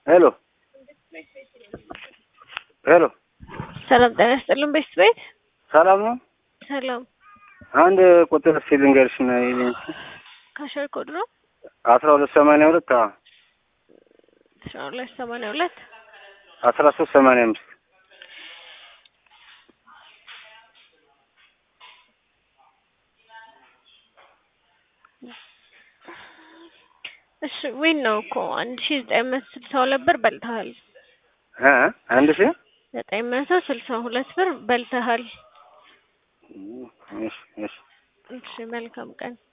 ሄሎ ሄሎ ሰላም ጤና ይስጥልን ቤት ቤት ሰላም ነው። ሰላም አንድ ቁጥር እስኪ ልንገርሽ ነው ይልኝ ካሸር ኮድ ነው አስራ ሁለት ሰማንያ ሁለት አዎ አስራ ሁለት ሰማንያ ሁለት አስራ ሶስት ሰማንያ አምስት እሺ ዊን ነው እኮ አንድ ሺ ዘጠኝ መቶ ስልሳ ሁለት ብር በልተሃል። እ አንድ ሺህ ዘጠኝ መቶ ስልሳ ሁለት ብር በልተሃል። እሺ እሺ እሺ መልካም ቀን